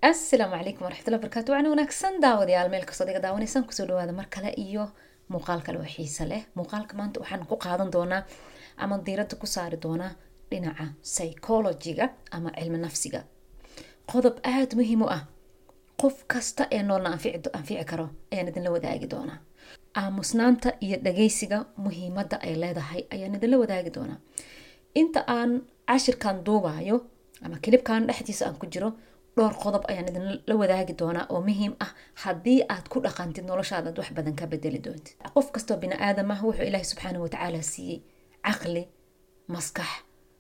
asalaamu calaykum waraxmatullahi barakaatu waxaan wanaagsan daawadayaal meel kastoo iga daawanaysaan kusoo dhawaada mar kale iyo muuqaal kale oo xiise leh muuqaalka maanta waxaan ku qaadan doonaa ama diiradda ku saari doonaa dhinaca psychologiga ama cilmi nafsiga qodob aada muhiim u ah qof kasta ee noolna anfici karo ayaan idinla wadaagi doonaa aamusnaanta iyo dhageysiga muhiimadda ay leedahay ayaan idinla wadaagi doonaa inta aan cashirkan duubayo ama kilibkan dhexdiisa aan ku jiro dhowr qodob ayaan idinla wadaagi doonaa oo muhiim ah haddii aad ku dhaqantid noloshaadaad wax badan ka bedeli doontid qof kastoo bini aadam ah wuxuu ilaahay subxaana watacaala siiyey caqli maskax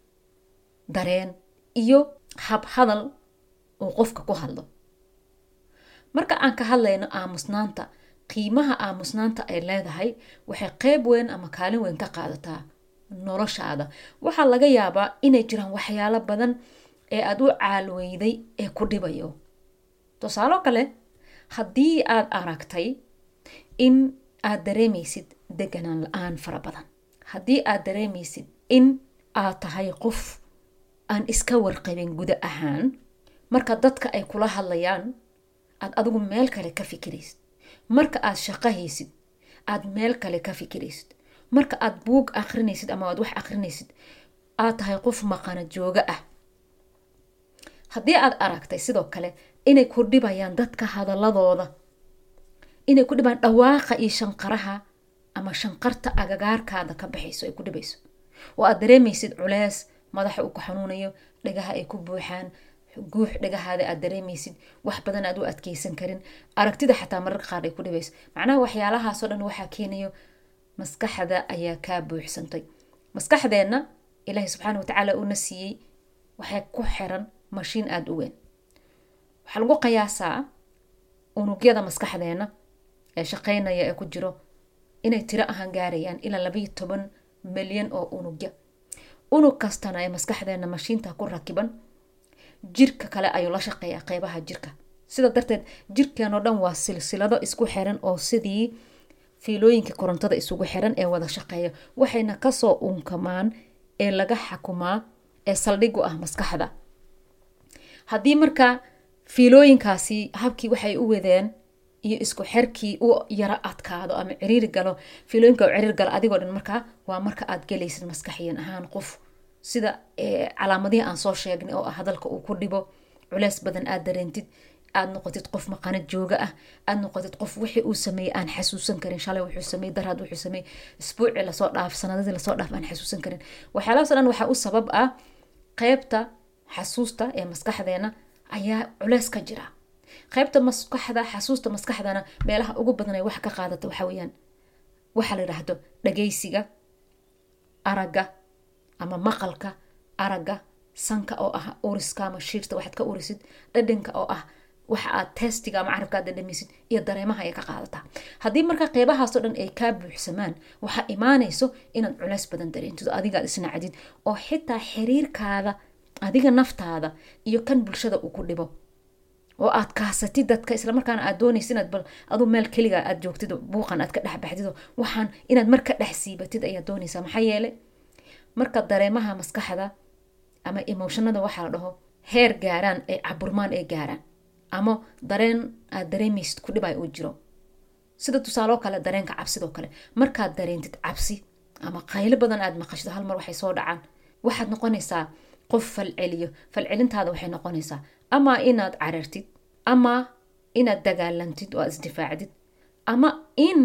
dareen iyo hab hadal uu qofka ku hadlo marka aan ka hadlayno aamusnaanta qiimaha aamusnaanta ay leedahay waxay qeyb weyn ama kaalin weyn ka qaadataa noloshaada waxaa laga yaabaa inay jiraan waxyaalo badan ee aada u caalweyday ee ku dhibayo tusaalo kale haddii aad aragtay in aad dareemaysid deganaan la-aan fara badan haddii aad dareemaysid in aad tahay qof aan iska warqabin guda ahaan marka dadka ay kula hadlayaan aad adigu meel kale ka fikiraysid marka aad shaqahaysid aad meel kale ka fikiraysid marka aad buug akrinaysid ama aad wax akrinaysid aad tahay qof maqana jooga ah haddii aad aragtay sidoo kale inay ku dhibayaan dadka hadaladooda inay ku dhibaan dhawaaqa iyo shanqaraha ama shanqarta agagaarkaada ka baxayso ay ku dhibayso oo aad dareemaysid culees madaxa uu ku xanuunayo dhagaha ay ku buuxaan guux dhagahaada aad dareemaysid wax badan aad u adkeysan karin aragtida xataa mararka qaar ay ku dhibayso macnaha waxyaalahaasoo dhan waxaa keenayo maskaxda ayaa kaa buuxsantay maskaxdeenna ilaahay subxaana watacaala uuna siiyey waxay ku xiran mashiin aada u weyn waxaa lagu qiyaasaa unugyada maskaxdeena ee shaqeynaya ee ku jiro inay tiro ahaan gaarayaan ilaa labayo toban milyan oo unugya unug kastana ee maskaxdeena mashiinta ku rakiban jirka kale ayuu la shaqeeyaa qeybaha jirka sida darteed jirkeenoo dhan waa silsilado isku xiran oo sidii fiilooyinka korontada isugu xiran ee wada shaqeeya waxayna kasoo unkamaan ee laga xakumaa ee saldhigu ah maskaxda haddii marka fiilooyinkaasi habkii waxay u wadeen iyo isku xerkii u yaro adkaado ama ciriiri galo fiilooyinka u ciriir galo adigoo dhan markaa waa marka aad galaysid maskaxiyan ahaan qof sida calaamadihii aan soo sheegnay oo ah hadalka uu ku dhibo culeys badan aad dareentid aad noqotid qof maqana jooga ah aad noqotid qof wixii uu sameeyey aan xasuusan karin shalay wuxuu sameeyey daraad wuxuu sameeyey isbuuci lasoo dhaaf sanadadii lasoo dhaaf aan xasuusan karin waxyaalahaas dhan waxaa u sabab ah qeybta xasuusta ee maskaxdeena ayaa culeys ka jira qeybta maskaxda xasuusta maskaxdana meelaha ugu badan ay wax ka qaadata waxa weyaan waxaa la yidhaahdo dhageysiga aragga ama maqalka aragga sanka oo ah uriska ama shiirta waxaad ka urisid dhadhanka oo ah waxa aad testiga ama carabka aad dhadhamaysid iyo dareemaha ay ka qaadataa haddii marka qeybahaasoo dhan ay kaa buuxsamaan waxaa imaanayso inaad culeys badan dareentido adigaad isnacdid oo xitaa xiriirkaada adiga naftaada iyo kan bulshada uu ku dhibo oo aad kaasatid dadka islamarkaana aad doonaysa inaad bal aduu meel keliga aad joogtid buuqan aad ka dhexbaxdid waxaan inaad mar ka dhex siibatid ayaad doonaysaa maxaa yeele marka dareemaha maskaxda ama emotionada waxaa la dhaho heer gaaraan ay caburmaan ay gaaraan ama dareen aad dareemaysid ku dhibay uu jiro sida tusaaloo kale dareenka cabsidoo kale markaad dareentid cabsi ama qaylo badan aad maqashdo hal mar waxay soo dhacaan waxaad noqonaysaa qof falceliyo falcelintaada waxay noqonaysaa ama inaad carartid ama inaad dagaalantid oo aad isdifaacdid ama in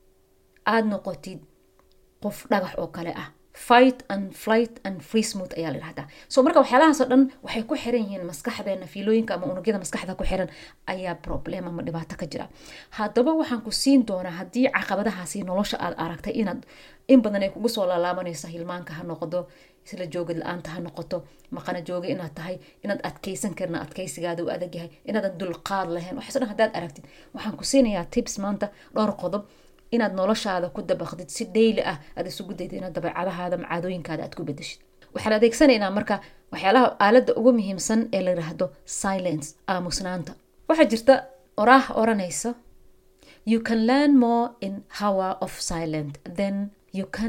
aad noqotid qof dhagax oo kale ah fight and flight and free smooth ayaa la dhahdaa so marka waxyaalahaasoo dhan waxay ku xiran yihiin maskaxdeena fiilooyinka ama unugyada maskaxda ku xiran ayaa problem ama dhibaato ka jira haddaba waxaan ku siin doonaa haddii caqabadahaasi nolosha aad aragtay inaad in badan ay kugu soo laalaabanaysa hilmaanka ha noqdo isla joogid la-aanta ha noqoto maqana jooga inaad tahay inaad adkeysan karna adkeysigaada u adag yahay inaadan dulqaad lahayn waxaas dhan haddaad aragtid waxaan ku siinayaa tips maanta dhowr qodob inaad noloshaada ku dabaqdid si dhayli ah aad isugu dayda inaad dabeecadahaada macaadooyinkaada aad ku bedeshid waxaan adeegsanaynaa marka waxyaalaha aaladda ugu muhiimsan ee la yiraahdo silence aamusnaanta waxaa jirta oraah oranaysa you can learn more in hour of silent then you can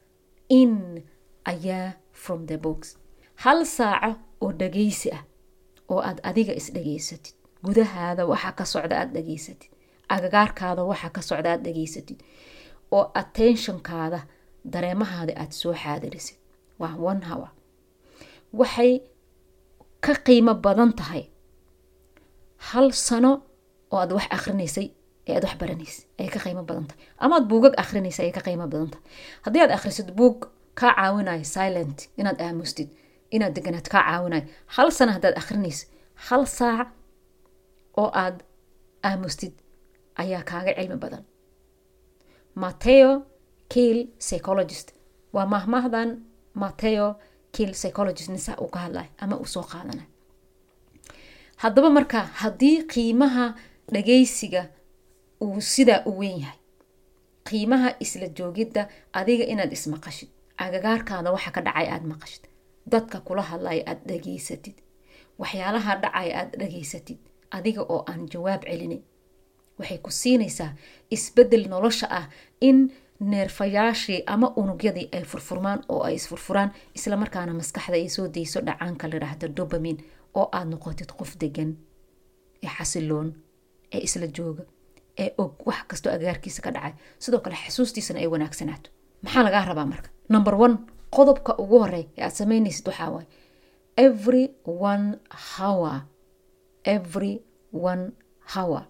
in a year from the books hal saaco oo dhageysi ah oo aad adiga is dhageysatid gudahaada waxa ka socda aada dhageysatid agagaarkaada waxa ka socda aada dhageysatid oo attentionkaada dareemahaada aada soo xaadirisid waa one hour waxay ka qiimo badan tahay hal sano oo aad wax akrinaysay ee aad wax baranaysay ayay ka qiimo badan tahay ama aad buugag akrinaysay ayay ka qiimo badan tahay haddii aad akhrisid buug kaa caawinayo silent inaad aamustid inaad deganaad kaa caawinayo hal sano haddaad akhrinaysid hal saac oo aad aamustid ayaa kaaga cilmi badan mateo kiil psychologist waa mahmahdan mateo kiil psychologist nisa uu ka hadlay ama uu soo qaadanay haddaba marka haddii qiimaha dhagaysiga uu sidaa u weyn yahay qiimaha isla joogidda adiga inaad ismaqashid agagaarkaada waxa ka dhacay aada maqashid dadka kula hadlaya aada dhageysatid waxyaalaha dhacaya aada dhageysatid adiga oo aan jawaab celinin waxay ku siinaysaa isbedel nolosha ah in neerfayaashii ama unugyadii ay furfurmaan oo ay isfurfuraan islamarkaana maskaxda ay soo dayso dhacaanka la yidhaahdo dobamin oo aada noqotid qof degan ee xasiloon ee isla jooga ee og wax kastoo agaarkiisa ka dhacay sidoo kale xasuustiisana ay wanaagsanaato maxaa lagaa rabaa marka number one qodobka ugu horey ee aad samaynaysid waxaa waaye every one hour every one hour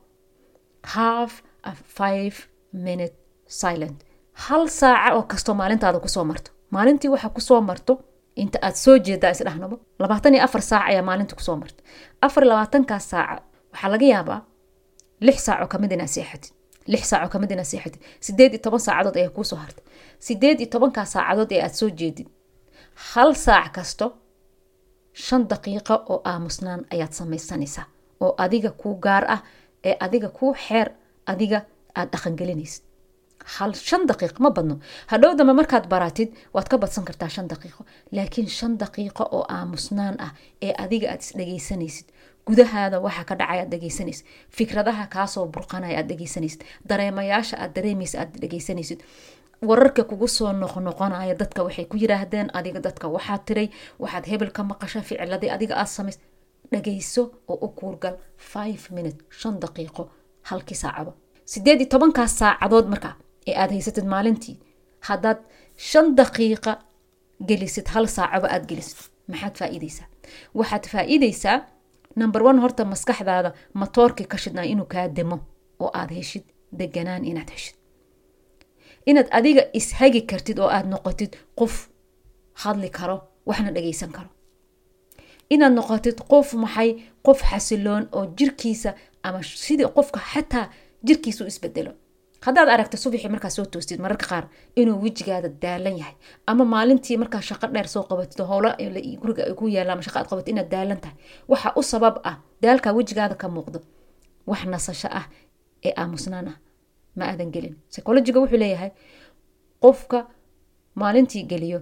half a five minute silent hal saaca oo kastoo maalintaada kusoo marto maalintii waxa kusoo marto inta aad soo jeedaa isdhahnabo labaatan iyo afar saac ayaa maalinta kusoo marta afar labaatankaas saaca waxaa laga yaabaa lix saacoo kamid inaa seexatid lix saacoo kamid inaa seexatid sideed iyo toban saacadood ayaa kuusoo hartay sideed iyo tobankaas saacadood ee aad soo jeedid hal saac kasto shan daqiiqo oo aamusnaan ayaad samaysanaysaa oo adiga kuu gaar ah ee adiga kuu xeer adiga aad dhaqangelinaysid hal shan daqiiqo ma badno hadhow dambe markaad baratid waad ka badsan kartaa shan daqiiqo laakiin shan daqiiqo oo aamusnaan ah ee adiga aad isdhegaysanaysid gudahaada waxa ka dhacay aad dhegaysanaysid fikradaha kaasoo burqanaya aad dhegaysanaysid dareemayaasha aad dareemaysa aad dhegaysanaysid wararka kugu soo noqnoqonaya dadka waxay ku yiraahdeen adiga dadka waxaad tiray waxaad hebel ka maqasha ficiladii adiga aad samays dhagayso oo u kuurgal five minute shan daqiiqo halkii saacaba sideed iyo tobankaas saacadood markaa ee aad haysatid maalintii haddaad shan daqiiqa gelisid hal saacaba aad gelisid maxaad faa'iideysaa waxaad faa'iideysaa number one horta maskaxdaada matoorkii ka shidnaa inuu kaa demo oo aad heshid deganaan inaad heshid inaad adiga ishagi kartid oo aad noqotid qof hadli karo waxna dhagaysan karo inaad noqotid qof maxay qof xasiloon oo jirkiisa ama sidii qofka xataa jirkiisa u isbedelo haddaad aragta subaxii markaa soo toostid mararka qaar inuu wejigaada daalan yahay ama maalintii markaa shaqo dheer soo qabatid howlo guriga ay ku yaalla ama shaqo aad qabatid inaad daalan tahay waxa u sabab ah daalkaa wejigaada ka muuqdo wax nasasho ah ee aamusnaan ah ma aadan gelin psychologiga wuxuu leeyahay qofka maalintii geliyo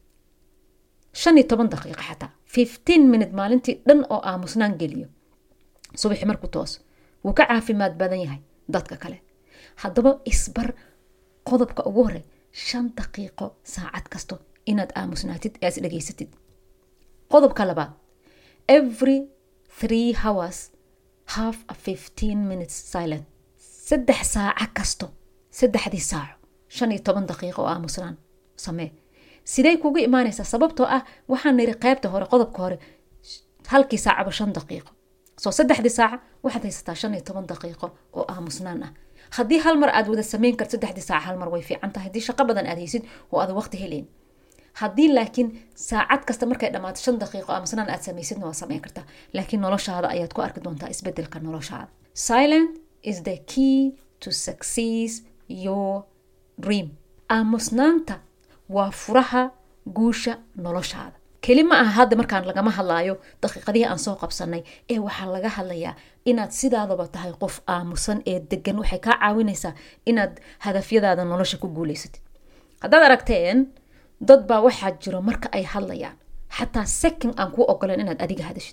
shan iyo toban daqiiqa xataa fifteen minute maalintii dhan oo aamusnaan geliyo subaxi markuu toos wuu ka caafimaad badan yahay dadka kale haddaba isbar qodobka ugu horey shan daqiiqo saacad kasto inaad aamusnaatid ee as dhegaysatid qodobka labaad every three hours half a fifteen minutes silent saddex saaca kasto saddexdii saaco shan iyo toban daqiiqo oo aamusnaan samee sidey kugu imaanaysaa sababtoo ah waxaan niri qaybta hore qodobka hore halkii saacaba shan daqiiqo soo saddexdii saaca waxaad haysataa shan iyo toban daqiiqo oo aamusnaan ah haddii hal mar aad wada sameyn karto saddexdii saaca hal mar way fiican tahay haddii shaqo badan aad haysid oo aad waqti helayn haddii laakiin saacad kasta markay dhammaato shan daqiiqo aamusnaan aad samaysidna waa sameyn kartaa laakiin noloshaada ayaad ku arki doontaa isbedelka noloshaada silent is the key to success your dream aamusnaanta waa furaha guusha noloshaada keli ma aha hadda markaan lagama hadlaayo daqiiqadihii aan soo qabsanay ee waxaa laga hadlayaa inaad sidaadaba tahay qof aamusan ee degan waxay kaa caawinaysaa inaad hadafyadaada nolosha ku guuleysatid haddaad aragteen dad baa waxaa jiro marka ay hadlayaan xataa second aan kuu ogolan inaad adiga hadashid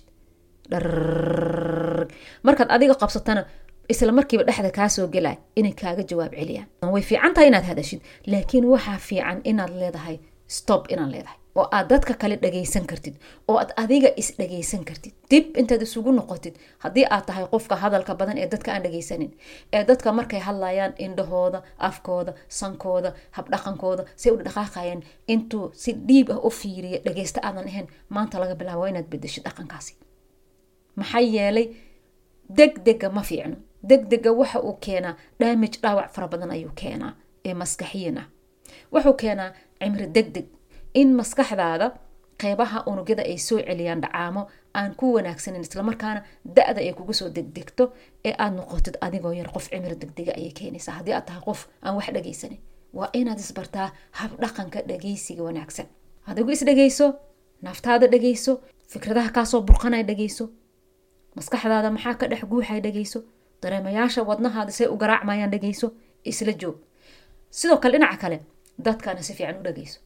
markaad adiga qabsatana isla markiiba dhexda kaa soo gelay inay kaaga jawaab celiyaan way fiican tahay inaad hadashid laakiin waxaa fiican inaad leedahay stop inaad leedahay oo aad dadka kale dhagaysan kartid oo aad adiga is dhagaysan kartid dib intaad isugu noqotid haddii aad tahay qofka hadalka badan ee dadka aan dhagaysanin ee dadka markay hadlayaan indhahooda afkooda sankooda habdhaqankooda say u dhaqaaqayaan intuu si dhiib ah u fiiriya dhagaysta aadan ahayn maanta laga bilaabo waa inaad bedeshid dhaqankaasi maxaa yeelay degdega ma fiicno degdega waxa uu keenaa damage dhaawac fara badan ayuu keenaa ee maskaxiyan ah wuxuu keenaa cimri degdeg in maskaxdaada qeybaha unugyada ay soo celiyaan dhacaamo aan ku wanaagsanin islamarkaana da-da ay kugu soo degdegto ee aad noqotid adigoo yar qof cimri degdega ayay keenaysaa haddii aad tahay qof aan wax dhagaysanin waa inaad isbartaa habdhaqanka dhagaysiga wanaagsan adigu isdhagayso naftaada dhagayso fikradaha kaasoo burqanay dhagayso maskaxdaada maxaa ka dhex guuxay dhagayso dareemayaasha wadnahaada say u garaacmayaan dhagayso isla joog sidoo kale dhinaca kale dadkana si fiican u dhagayso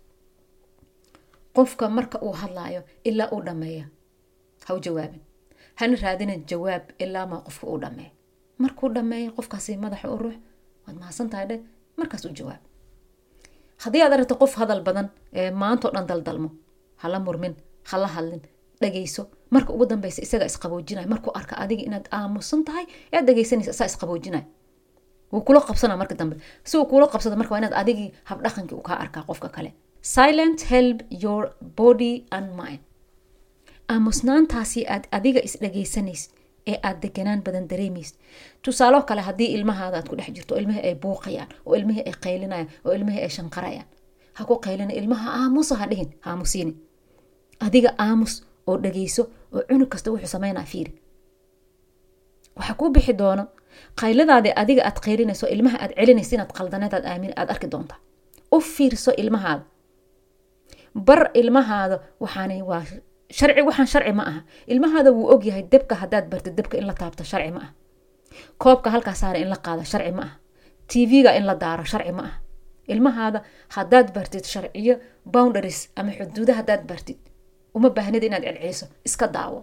qofka marka uu hadlaayo ilaa uu dhameeya ha u jawaabin hana raadinin jawaab ilaa maa qofka uu dhameeyo markuu dhameeyo qofkaasi madaxa u ruux waad mahadsan tahay dhe markaas u jawaab haddii aad aragto qof hadal badan ee maantao dhan daldalmo hala murmin hala hadlin dhagayso marka ugu dambeysa isaga isqaboojinay markuu arka adiga inaad aamusan tahay ead dhagaysanaysa isaa isqaboojinay wuu kula qabsana marka dambe si uu kula qabsado marka waa inaad adigii habdhaqankii uu kaa arkaa qofka kale silent help your body and mind aamusnaantaasi aad adiga isdhagaysanaysid ee aad deganaan badan dareemaysid tusaalo kale haddii ilmahaada aad ku dhex jirto oo ilmihii ay buuqayaan oo ilmihii ay qaylinayaan oo ilmihii ay shanqarayaan ha ku qaylina ilmaha aamusa ha dhihin aamusiini adiga aamus oo dhagayso oo cunug kasta wuxuu sameynaa fiiri waxaa kuu bixi doono qayladaadi adiga aad qaylinayso ilmaha aad celinaysa inaad qaldaneed aamin aad arki doontaa u fiirso ilmahaada bar ilmahaada waxaanay waa sharci waxaan sharci ma aha ilmahaada wuu ogyahay debka haddaad bartid debka in la taabto sharci ma aha koobka halkaa saara in la qaado sharci ma aha tv-ga in la daaro sharci ma aha ilmahaada haddaad bartid sharciyo boundaries ama xuduuda haddaad bartid uma baahnid inaad celceliso iska daawo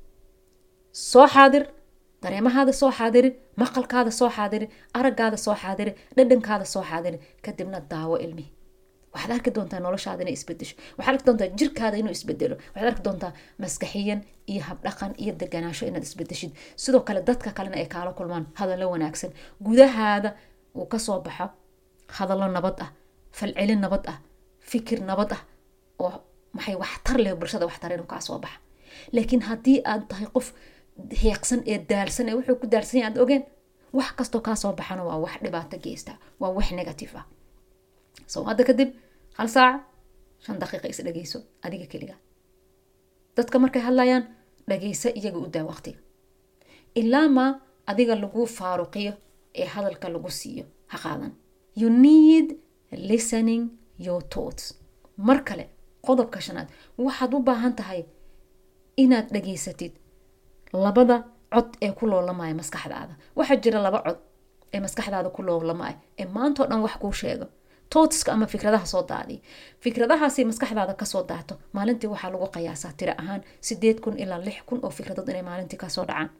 soo xaadir dareemahaada soo xaadiri maqalkaada soo xaadiri araggaada soo xaadiri dhadhankaada soo xaadiri kadibna daawo ilmihi waxaad arki doontaa noloshaada inay isbedesho waxaad arki doontaa jirkaada inuu isbedelo waxaad arki doontaa maskaxiyan iyo habdhaqan iyo deganaasho inaad isbedeshid sidoo kale dadka kalena ay kaala kulmaan hadallo wanaagsan gudahaada uu kasoo baxo hadallo nabad ah falcelin nabad ah fikir nabad ah oo maxay waxtar leh bulshada waxtar inuu kaa soo baxa laakiin haddii aad tahay qof heeqsan ee daalsan ee wuxuu ku daalsan yahay aad ogeen wax kastoo kaa soo baxana waa wax dhibaato geysta waa wax negative ah soo hadda kadib hal saac shan daqiiqa is dhageyso adiga keliga dadka markay hadlayaan dhageysa iyaga u daa waqtiga ilaa maa adiga lagu faaruqiyo ee hadalka lagu siiyo ha qaadan you need listening your thoughts mar kale qodobka shanaad waxaad u baahan tahay inaad dhageysatid labada cod ee ku loolamaya maskaxdaada waxaa jira laba cod ee maskaxdaada ku loolamaya ee maantao dhan wax kuu sheego tootska ama fikradaha soo daadiya fikradahaasi maskaxdaada kasoo daato maalintii waxaa lagu qiyaasaa tiro ahaan sideed kun ilaa lix kun oo fikradood inay maalintii kasoo dhacaan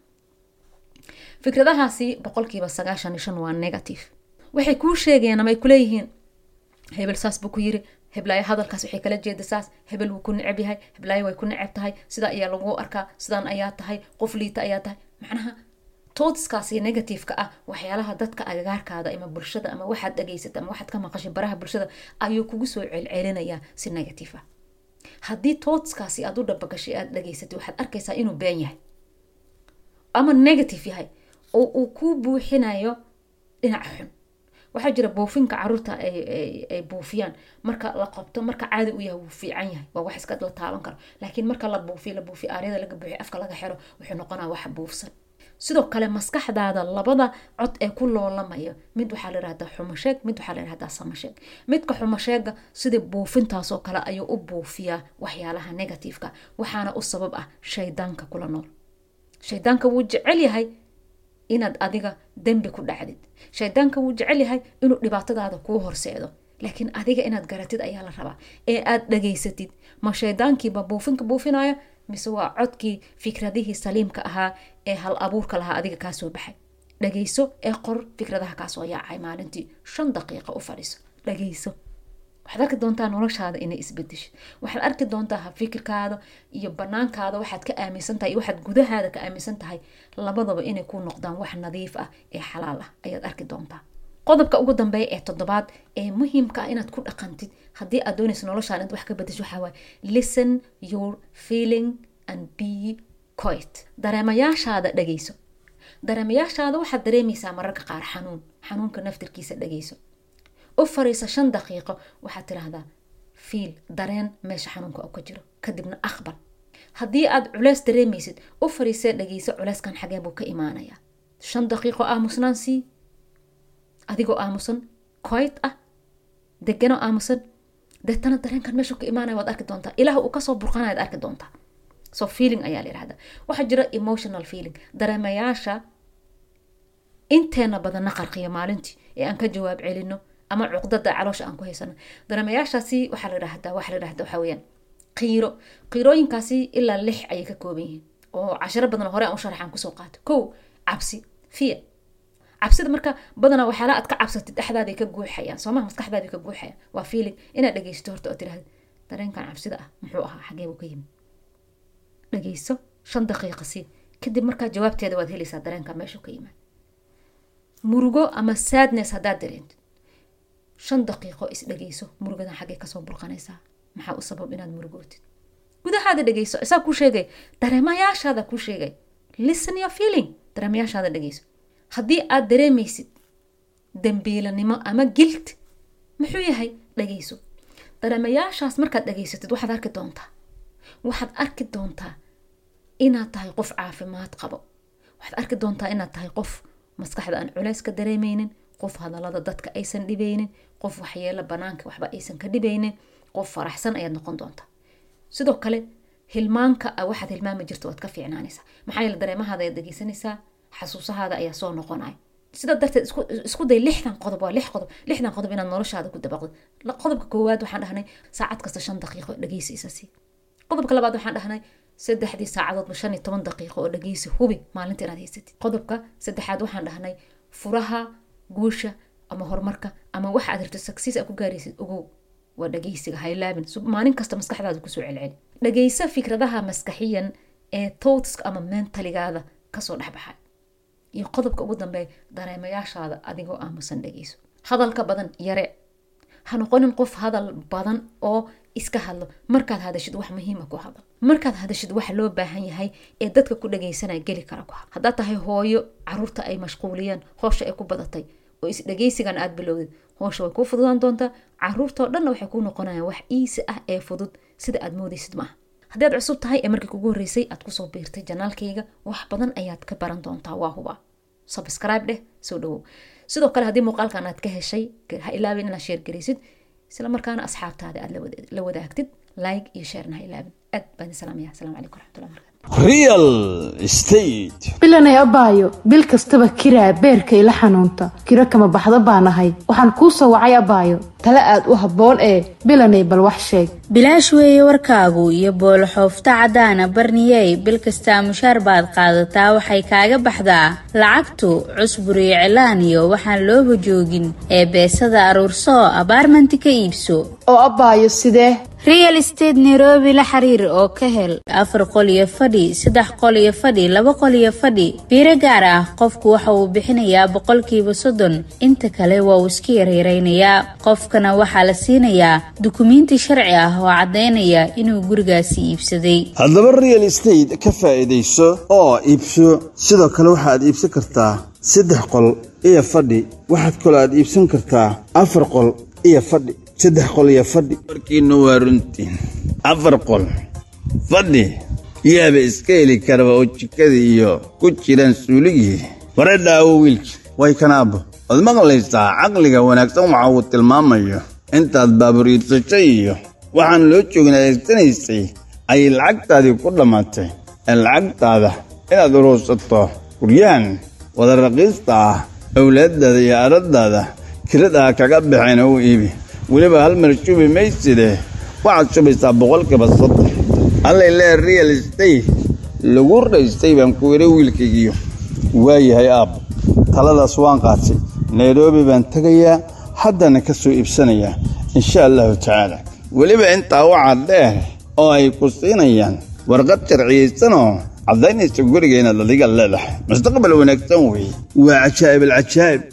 fikradahaasi boqolkiiba sagaashan iyo shan waa negative waxay kuu sheegayaan ama ay kuleeyihiin hebel saas buu ku yiri heblaayo hadalkaas waxay kala jeeda saas hebel wuu ku neceb yahay heblaayo way ku neceb tahay sidaa ayaa lagu arkaa sidaan ayaa tahay qof liita ayaa tahay macnaha tootskaasi negativeka ah waxyaalaha dadka agagaarkaada ama bulshada ama waxaad dhageysata ama waxaad ka maqashay baraha bulshada ayuu kugu soo celcelinayaa si negative ah haddii tootskaasi aad u dhabagashay aad dhageysatay waxaad arkaysaa inuu been yahay ama negative yahay oo uu kuu buuxinayo dhinaca xun waxaa jira buufinka caruurta ay buufiyaan marka la qabto marka caadi u yahay wuu fiican yahay waa wax iska la taaban karo laakiin marka la buufiyo la buufiyo aaryada laga buuxiyo afka laga xiro wuxuu noqonaa wax buufsan sidoo kale maskaxdaada labada cod ee ku loolamayo mid waxaa la yihahdaa xumasheeg mid waxaa la yihahdaa samasheeg midka xumasheega sidii buufintaasoo kale ayuu u buufiyaa waxyaalaha negativeka waxaana u sabab ah shaydaanka kula nool shaydaanka wuu jecel yahay inaad adiga dembi ku dhacdid shaydaanka wuu jecel yahay inuu dhibaatadaada kuu horseedo laakiin adiga inaad garatid ayaa la rabaa ee aad dhageysatid ma shaydaankiiba buufinka buufinayo mise waa codkii fikradihii saliimka ahaa ee hal abuurka lahaa adiga kaa soo baxay dhageyso ee qor fikradaha kaasoo yaacay maalintii shan daqiiqa u fadhiiso dhageyso waxaad arki doontaa noloshaada inay isbedesho waxaad arki doontaa hafikirkaada iyo banaankaada waxaad ka aaminsan tahay iyo waxaad gudahaada ka aaminsan tahay labadaba inay ku noqdaan wax nadiif ah ee xalaal ah ayaad arki doontaa qodobka ugu dambeeya ee toddobaad ee muhiimka ah inaad ku dhaqantid haddii aad doonayso noloshaan inaad wax ka bedesho waxaa waaye listen your feeling and be quiet dareemayaashaada dhageyso dareemayaashaada waxaad dareemaysaa mararka qaar xanuun xanuunka naftirkiisa dhageyso u fariisa shan daqiiqo waxaad tidhaahdaa fiil dareen meesha xanuunka oo ka jiro kadibna aqbal haddii aad culeys dareemaysid u fariisee dhageyso culeyskan xagee buu ka imaanayaa shan daqiiqo aamusnaan sii adigoo aamusan quiet ah deganoo aamusan deetana dareenkan meeshu ka imaanaya waad arki doontaa ilaah uu kasoo burqanayaad arki doontaa so feeling ayaa la yihahdaa waxaa jira emotional feeling dareemayaasha inteena badanna qarqiya maalintii ee aan ka jawaab celino ama cuqdada caloosha aan ku haysano dareemayaashaasi waxaa la yidhahdaa waxaa la yidhahdaa waxaa weeyaan qiiro qiirooyinkaasi ilaa lix ayay ka kooban yihiin oo cashiro badan hore aan u sharaxaan kusoo qaato kow cabsi fear cabsida marka badanaa waxyaala aad ka cabsatid dhexdaaday ka guuxayaan soomaa maskaxdaaday ka guuxayaan waa feeling inaad dhegeysato horta oo tiraahda dareenkan cabsida ah muxuu ahaa xagee buu ka yimid dhageyso shan daqiiqa sii kadib markaa jawaabteeda waad helaysaa dareenka meeshuu ka yimaad murugo ama sadness haddaad dareentid shan daqiiqo is dhageyso murugadan xaggee kasoo burqanaysaa maxaa u sabab inaad murugootid gudahaada dhegeyso isaa kuu sheegay dareemayaashaada kuu sheegay listen your feeling dareemayaashaada dhegeyso haddii aad dareemaysid dambiilanimo ama gilt muxuu yahay dhageyso dareemayaashaas markaad dhageysatid waxaad arki doontaa waxaad arki doontaa inaad tahay qof caafimaad qabo waxaad arki doontaa inaad tahay qof maskaxda aan culeys ka dareemeynin qof hadalada dadka aysan dhibeynin qof waxyeelo banaanka waxba aysan ka dhibeynin qof faraxsan ayaad noqon doontaa sidoo kale hilmaanka waxaad hilmaami jirta waad ka fiicnaanaysaa maxaa yeele dareemahaada ayaad dhegeysanaysaa xasuusahaada ayaa soo noqonaya sidaa darteed isku day lixdan qodob waa lix qodob lixdan qodob inaad noloshaada ku dabaqdo qodobka koowaad waxaan dhahnay saacad kasta shan daqiiqo dhegeysiisa si qodobka labaad waxaan dhahnay saddexdii saacadoodba shan iyo toban daqiiqo oo dhegeysi hubi maalinta inaad haysatid qodobka saddexaad waxaan dhahnay furaha guusha ama horumarka ama waxa aad rabto sagsiis aad ku gaaraysid ogow waa dhageysiga haylaabin maalin kasta maskaxdaada kusoo celceli dhageysa fikradaha maskaxiyan ee thoughtska ama mentaligaada kasoo dhexbaxa iyo qodobka ugu dambeeya dareemayaashaada adigoo aamusan dhegeyso hadalka badan yare ha noqonin qof hadal badan oo iska hadlo markaad hadashid wax muhiima ku hadal markaad hadashid waxa loo baahan yahay ee dadka ku dhageysanaya geli kara ku hadal haddaad tahay hooyo caruurta ay mashquuliyeen hoosha ay ku badatay oo isdhageysigan aad bilowdid hoosha way kuu fududaan doontaa caruurtoo dhanna waxay kuu noqonayaan wax iisi ah ee fudud sida aad moodaysid maaha haddii aad cusub tahay ee markii kugu horreysay aad kusoo biirtay janaalkayga wax badan ayaad ka baran doontaa waa huba subscribe dheh soo dhawow sidoo kale haddii muuqaalkan aad ka heshay ha ilaabin inaad sheer garaysid isla markaana asxaabtaada aad la wadaagtid like iyo sheerna ha ilaabin aad baan salaamaya asalaamu calaykum waraxmatullahi barakatu real estate bilanay abaayo bil kastaba kiraa beerka ila xanuunta kiro kama baxdo baan ahay waxaan kuu soo wacay abaayo tale aad u habboon ee bilanay bal wax sheeg bilaash weeye warkaagu iyo booloxoofta caddaana barniyey bil kastaa mushaar baad qaadataa waxay kaaga baxdaa lacagtu cusbur iyo cilaan iyo waxaan looba joogin ee beesada aruursoo abaarmanti ka iibso oo abaayo sidee real estate nairobi la xiriir oo ka hel afar qol iyo fadhi saddex qol iyo fadhi laba qol iyo fadhi biiro gaar ah qofku waxa uu bixinayaa boqolkiiba soddon inta kale waa uu iska yaryaraynayaa qofkana waxaa la siinayaa dukumiinti sharci ah oo caddaynaya inuu gurigaasi iibsaday haddaba real estate ka faa'iidayso oo iibso sidoo kale waxaad iibsan kartaa saddex qol iyo fadhi waxaad kaloo aad iibsan kartaa afar qol iyo fadhi saddex qol iyo fadhi warkiina waa runtiin afar qol fadhi yaaba iska heli karaba oo jikadii iyo ku jiraan suuligii ware dhaawo wiilki way kanaabo waad maqlaysaa caqliga wanaagsan waxa uu tilmaamayo intaad baaburiidsashay iyo waxaan loo joogin adeegsanaysay ayay lacagtaadii ku dhammaatay ee lacagtaada inaad uruursato guryahan wada raqiista ah awlaaddaada iyo aradaada kiradaa kaga baxeen u iibi weliba hal mar shubi mayside waxaad shubaysaa boqolkiiba soddon allay lee real estate lagu raystay baan ku idhi wiilkaygiyo waayahay aabbo taladaas waan qaatay nairobi baan tegayaa haddana ka soo iibsanayaa insha allahu tacaala weliba intaa waxaa dheer oo ay ku siinayaan warqad sharciyaysanoo caddaynaysa guriga inaad adiga leedahay mustaqbal wanaagsan weeye waa cajaa'ib alcajaa'ib